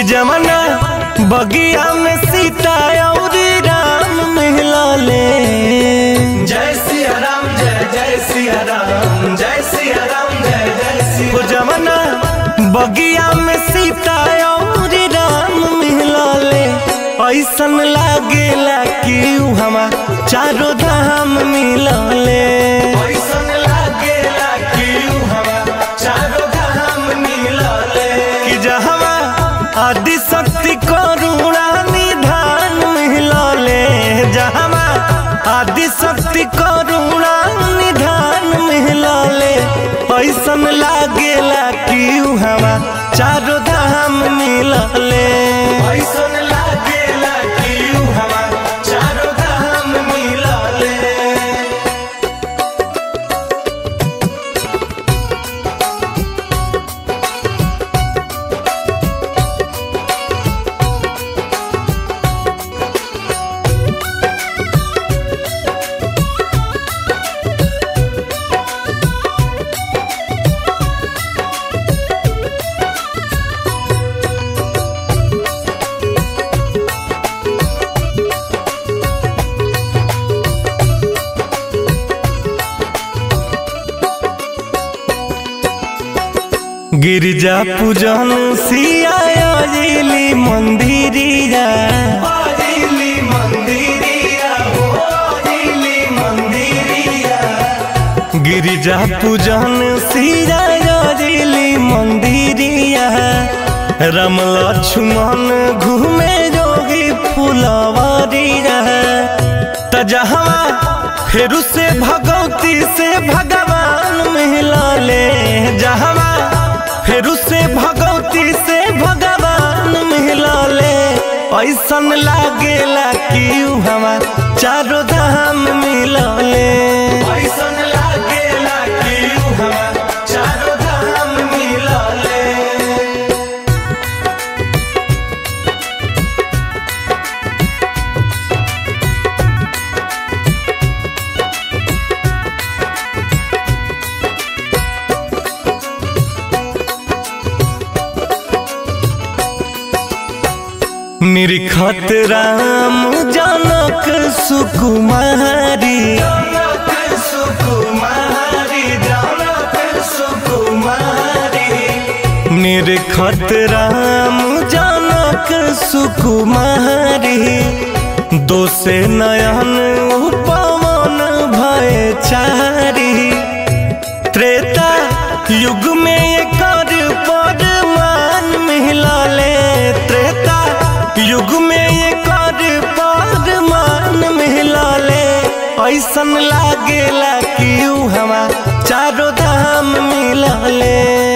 जमना बगिया में सीता और राम मिलले जय सिया राम जय जय सिया राम जय सिया राम जय जय सिया वो जमना बगिया में सीता और राम मिलले ऐसन लागेला कि उ हमा चारों धाम मिलले ऐसन लागेला कि उ हवा चारों धाम मिलले कि जहवा आदि शक्ति करुणा निधान मिलले जहवा आदि शक्ति करुणा निधान मिलले ऐसन लागेला कि उ हवा चारों धाम मिलले ऐसन लागेला कि उ हवा चारों धाम मिलले गिरजा पूजन सियाली मंदिरिया आजिली मंदिरिया हो आजिली मंदिरिया गिरिजा पूजन सियाली मंदिरिया राम लक्ष्मण घूमे जोगी फुलवरिया तजहवा फेरू से भगवती से भगवान मिलले जहवा फेरू से भगवती से भगवान मिलले ऐसन लागेला कि उ हमार चारों धाम मिलले ऐसन लागेला कि उ हवा चारों धाम मिलले निरखत राम जनक सुकुमारी जनक सुकुमारी जनक सुकुमारी निरखत राम जनक सुकुमारी दोसे नयन उपवन भय चारी त्रेता युग में एकर परमान मिलले त्रेता युग में एकर परमान मिलले ऐसन लागेला कि उ हमा चारों धाम मिलले